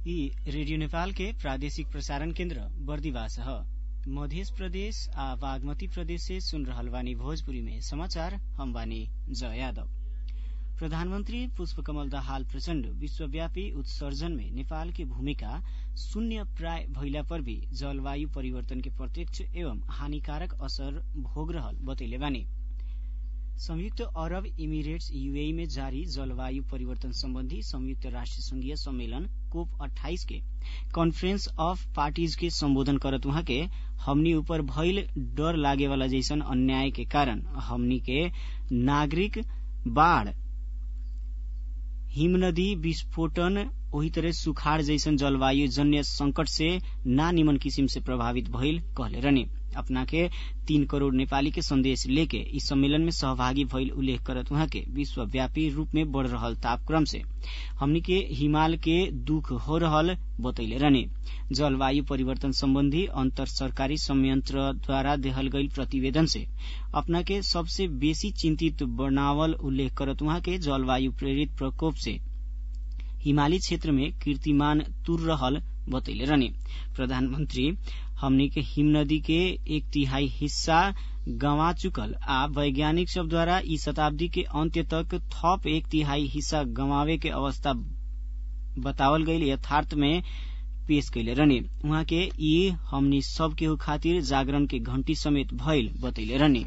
यी रेडियो नेपाल के प्रादेशिक प्रसारण केन्द्र बर्दिवास ह मध्य प्रदेश आ बागमती प्रदेश से सुन रहल बानी भोजपुरी में समाचार हम बानी जय यादव प्रधानमन्त्री पुष्पकमल दाहाल प्रचण्ड विश्वव्यापी उत्सर्जन में नेपाल की भूमिका शून्य प्राय भइला पर भी जलवायु परिवर्तन के प्रत्यक्ष एवं हानिकारक असर भोग रहल बतैले बानी संयुक्त अरब इमिरेट्स यूएई में जारी जलवायु परिवर्तन सम्बन्धी संयुक्त राष्ट्र संघीय सम्मेलन कोप अट्ठाइस के कॉन्फ्रेंस ऑफ पार्टीज के सम्बोधन करत उहाँ के हमनी ऊपर भइल डर लागे वाला जैसन अन्याय के कारण हमनी के नागरिक बाढ़ हिमनदी विस्फोटन ओही तरह सुखाड़ जैसन जलवायु जन्य संकट से ना निमन किसिम से प्रभावित भइल कहले रहने अपना के तीन करोड़ नेपाली के संदेश लेके इस सम्मेलन में सहभागी भइल उल्लेख करत उहाँ के विश्वव्यापी रूप में बढ़ रहल तापक्रम से हमनी के हिमाल के दुख हो रहल बतैले रहने जलवायु परिवर्तन सम्बन्धी अंतर सरकारी संयंत्र द्वारा देहल गईल प्रतिवेदन से अपना के सबसे बेसी चिंतित बनावल उल्लेख करत उहाँ के जलवायु प्रेरित प्रकोप से हिमाली क्षेत्र में कीर्तिमान तुर रहल बतैले रहने प्रधानमन्त्री हमनी के हिमनदी के एक तिहाई हिस्सा गंवा चुकल आ वैज्ञानिक सब द्वारा ई शताब्दी के अंत्य तक थप एक तिहाई हिस्सा गंवावे के अवस्था बतावल गईल यथार्थ में पेश कैले रहने उहाँ के ई हमनी सब केहू खातिर जागरण के घंटी समेत भइल बतैले रहने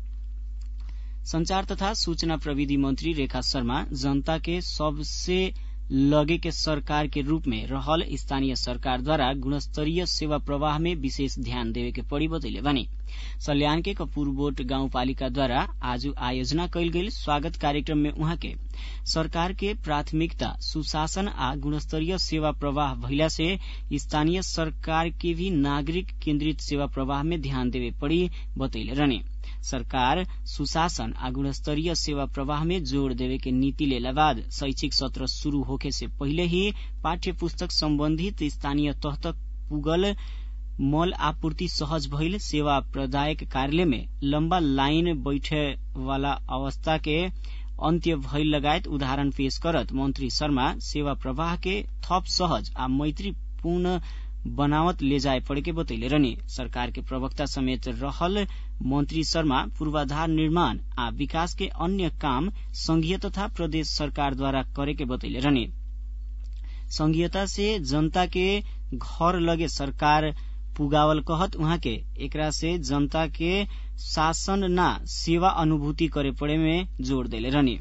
संचार तथा सूचना प्रविधि मंत्री रेखा शर्मा जनता के सबसे लगे के सरकार के रूप में रहल स्थानीय सरकार द्वारा गुणस्तरीय सेवा प्रवाह में विशेष ध्यान देवे के पड़ी बतैले बानी सल्यान के कपूरबोट गाउँपालिका द्वारा आज आयोजना कैल गेल स्वागत कार्यक्रम में उहाँ के सरकार के प्राथमिकता सुशासन आ गुणस्तरीय सेवा प्रवाह भइला से स्थानीय सरकार के भी नागरिक केन्द्रित सेवा प्रवाह में ध्यान देवे पड़ी बतैले रहने सरकार सुशासन आ गुणस्तरीय सेवा प्रवाह में जोड़ देवे के नीति लेला बाद शैक्षिक सत्र शुरू होखे से पहिले ही पाठ्य पुस्तक सम्बन्धित स्थानीय तह तक पुगल मल आपूर्ति सहज भइल सेवा प्रदायक कार्यालय में लम्बा लाइन बैठे वाला अवस्था के अन्त्य भइल लगायत उदाहरण पेश करत मंत्री शर्मा सेवा प्रवाह के थप सहज आ मैत्रीपूर्ण बनावत ले जाए पड़े के बतैले रहने सरकार के प्रवक्ता समेत रहल मंत्री शर्मा पूर्वाधार निर्माण आ विकास के अन्य काम संघीय तथा प्रदेश सरकार द्वारा करे के बतैले रहने संघीयता से जनता के घर लगे सरकार पुगावल कहत उहाँ के एकरा से जनता के शासन ना सेवा अनुभूति करे पड़े में जोड़ देले रहने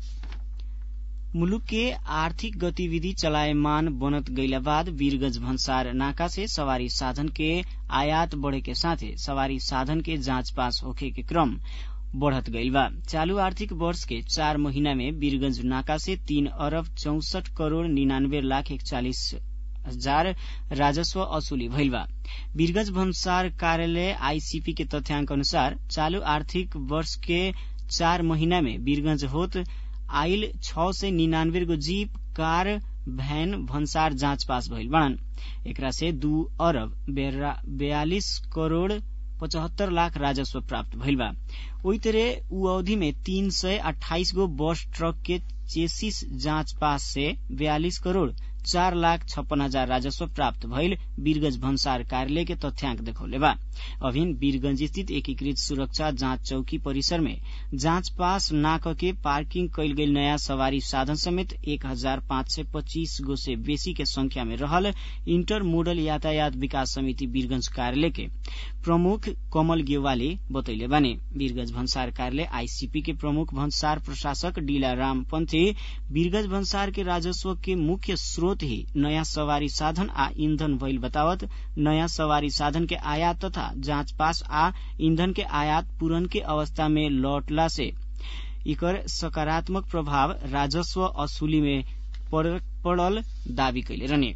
मुलुक के आर्थिक गतिविधि चलायमान बनत गईला बाद वीरगंज भन्सार नाका से सवारी साधन के आयात बढ़े के साथे सवारी साधन के जाँच पास होखे के क्रम बढ़त गईल बा चालू आर्थिक वर्ष के चार महीना में वीरगंज नाका से तीन अरब चौसठ करोड़ निन्यानवे लाख इकचालीस हजार राजस्व असुली भइल बा वीरगंज भन्सार कार्यालय आईसीपी के तथ्याङ्क अनुसार चालू आर्थिक वर्ष के चार महीना में वीरगंज होत आइल छ सय निन्यानवे गो जीप कार भैन भन्सार जाँच पास भइल बाणन एकरा से दू अरब बयालिस करोड़ पचहत्तर लाख राजस्व प्राप्त भइल बा ओही तरह ऊ अवधि में तीन सय अठाइस गो बस ट्रक के चेसिस जाँच पास से बयालिस करोड़ चार लाख छप्पन हजार राजस्व प्राप्त भइल वीरगंज भन्सार कार्यालय के तथ्याङ्क देखौले बा अभिन वीरगंज स्थित एकीकृत सुरक्षा जाँच चौकी परिसर में जाँच पास ना के पार्किंग कैल गेल नयाँ सवारी साधन समेत एक हजार पाँच सय पच्चीस गो से बेसी के संख्या में रहल इंटर मोडल यातायात विकास समिति वीरगंज कार्यालय के प्रमुख कमल गेवाली बतैले बाने वीरगंज भन्सार कार्यालय आईसीपी के प्रमुख भन्सार प्रशासक डीला राम पंथी वीरगंज भन्सार के राजस्व के मुख्य स्रोत ही नयाँ सवारी साधन आ ईंधन भइल बतावत नयाँ सवारी साधन के आयात तथा जाँच पास आ ईंधन के आयात पुरन के अवस्था में लौटला से इकर सकारात्मक प्रभाव राजस्व असुली में पड़ल दावी कैले रहने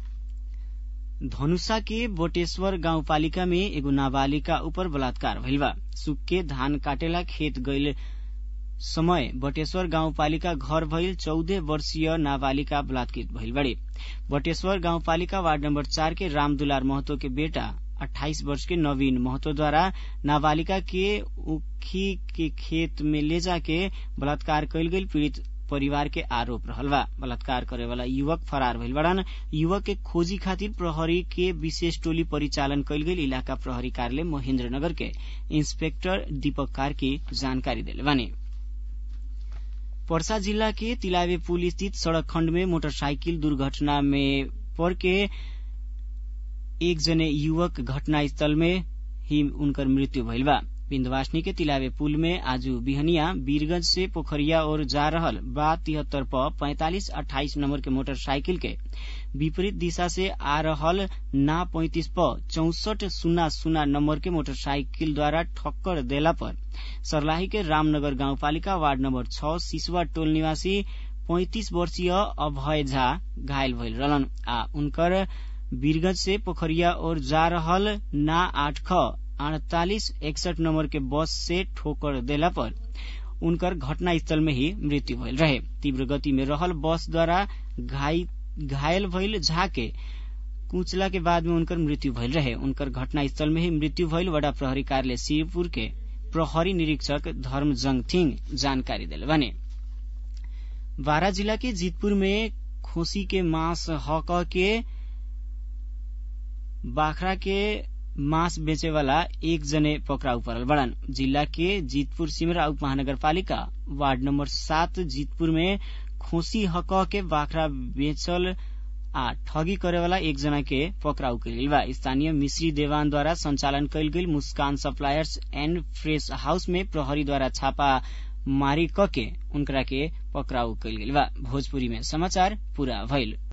धनुषा के बोटेश्वर गाउँपालिका में एगो नाबालिका ऊपर बलात्कार भइल बा सुक्के धान काटेला खेत गईल समय बटेश्वर गाउँपालिका घर भइल चौध वर्षीय नाबालिका बलात्कृत भइल बड़े बटेश्वर गाउँपालिका वार्ड नम्बर चार के रामदुलार महतो के बेटा अट्ठाइस वर्ष के नवीन महतो द्वारा नाबालिका के उखी के खेत में ले जाके बलात्कार कैल गेल पीड़ित परिवार के आरोप रहल बा बलात्कार करे वाला युवक फरार भइल बड़ान युवक के खोजी खातिर प्रहरी के विशेष टोली परिचालन कयल गेल इलाका प्रहरी कार्यालय महेन्द्रनगर के इंस्पेक्टर दीपक कार्की जानकारी देले बानी पर्सा जिला के तिलावे पुल स्थित सड़क खण्ड में मोटरसाइकिल दुर्घटना में पर के एक जने युवक घटनास्थल में ही उनकर मृत्यु भइल बा विन्ध्यवासिनी के तिलावे पुल में आज बिहनिया वीरगंज से पोखरिया और जा रहल बा तिहत्तर प पैंतालिस अठाइस नंबर के मोटरसाइकिल के विपरीत दिशा से आ रहल ना पैंतिस प चौसठ शून्य शून्य नंबर के मोटरसाइकिल द्वारा ठक्कर देला पर सर्लाही के रामनगर गाउँपालिका वार्ड नम्बर छ सिसवा टोल निवासी पैंतिस वर्षीय अभय झा घायल भइल रहलन आ उनकर वीरगंज से पोखरिया और जा रहल ना आठ ख अड़तालीस इकसठ नंबर के बस से ठोकर देला पर उनकर घटनास्थल में ही मृत्यु भइल रहे तीव्र गति में रहल बस द्वारा घायल भइल झा के कुचला के बाद में उनकर मृत्यु भइल रहे उनकर घटनास्थल में ही मृत्यु भइल वडा प्रहरी कार्यालय शिवपुर के प्रहरी निरीक्षक धर्मजंग थिंग जानकारी दिले बने बारा जिला के जीतपुर में खोसी के मांस हक के बाखरा के मांस बेचे वाला एक जने पकड़ाउ परल बड़न जिला के जीतपुर सिमरा उप महानगरपालिका वार्ड नंबर सात जीतपुर में खोसी हक के बाखरा बेचल आ ठगी करे वाला एक जना के पकड़ाउ कइल बा स्थानीय मिश्री देवान द्वारा संचालन कयल गेल Muskan suppliers and fresh house में प्रहरी द्वारा छापा मारी क के उनकरा के पकड़ाउ कइल गेल बा भोजपुरी में समाचार पूरा भइल